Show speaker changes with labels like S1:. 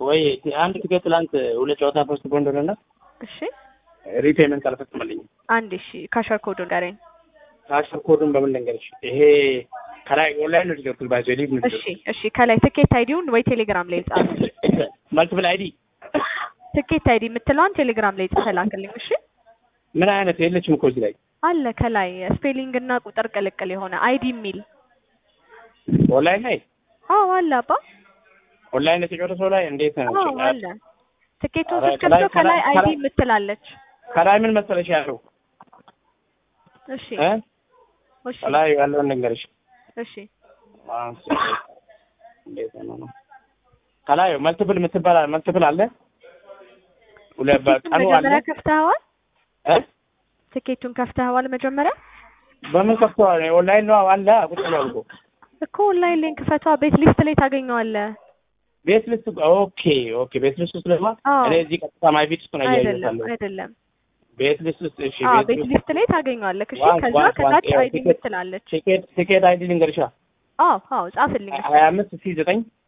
S1: ወይ አንድ ቲኬት ትላንት ሁለት ጨዋታ ፖስት ቦንድ ሆነና
S2: እሺ
S1: ሪፔመንት አልፈጽመልኝም።
S2: አንድ እሺ ካሸር ኮዱ ንገረኝ።
S1: ካሽር ኮዱን በምን ልንገርሽ? ይሄ ከላይ ኦንላይን ነው ዲጀክቱል ባይዞ ሊቭ ነው
S2: እሺ እሺ ከላይ ትኬት አይዲውን ወይ ቴሌግራም ላይ ጻፍ።
S1: መልቲፕል አይዲ
S2: ትኬት አይዲ የምትለዋን ቴሌግራም ላይ ጽፈህ ላክልኝ። እሺ
S1: ምን አይነት የለችም እኮ እዚህ ላይ
S2: አለ ከላይ ስፔሊንግ እና ቁጥር ቅልቅል የሆነ አይዲ የሚል
S1: ኦንላይን ላይ
S2: አዎ አለ አባ
S1: ኦንላይን የተጫወተ ሰው ላይ እንዴት ነው?
S2: አዎ አለ ትኬቱን
S1: ኧረ
S2: ስትከፍተው
S1: ከላይ-
S2: ከላይ
S1: ከላይ-
S2: አይዲ
S1: ከላይ-
S2: የምትላለች
S1: ከላይ ምን መሰለሽ ያለው
S2: እሺ
S1: እ
S2: እሺ
S1: ከላይ ያለውን ልንገርሽ
S2: እሺ
S1: ማንስ እንዴት ነው ነው ከላይ መልቲፕል የምትባል መልቲፕል አለ ሁለት
S2: ትኬቱን
S1: በቀኑ አለ
S2: መጀመሪያ ከፍተኸዋል
S1: እ
S2: ትኬቱን ከፍተኸዋል መጀመሪያ
S1: በምን ከፍተዋል? ኦንላይን ነው አለ ቁጭ ብሏል እኮ
S2: እኮ ኦንላይን ሊንክ ፈቷ ቤት ሊስት ላይ ታገኘዋለህ
S1: ቤት ልስት ኦኬ ኦኬ ቤት ልስት ውስጥ ደግሞ
S2: አዎ።
S1: እኔ እዚህ ቀጥታ ማይ ፊት ውስጥ ነው
S2: አይደለም
S1: እያየሁታለሁ
S2: አይደለም
S1: ቤት ልስት ውስጥ እሺ
S2: አዎ
S1: ቤት
S2: ቤት
S1: ልስት
S2: ሊስት ላይ ታገኘዋለህ እሺ
S1: ዋን-
S2: ከዛ
S1: ዋን-
S2: ከታች
S1: ዋን-
S2: አይዲ
S1: ቲኬት-
S2: የምትላለች
S1: ቲኬት ቲኬት አይዲ ልንገርሻ
S2: አዎ አዎ ጻፍልኝ
S1: ሀያ አምስት ሲ ዘጠኝ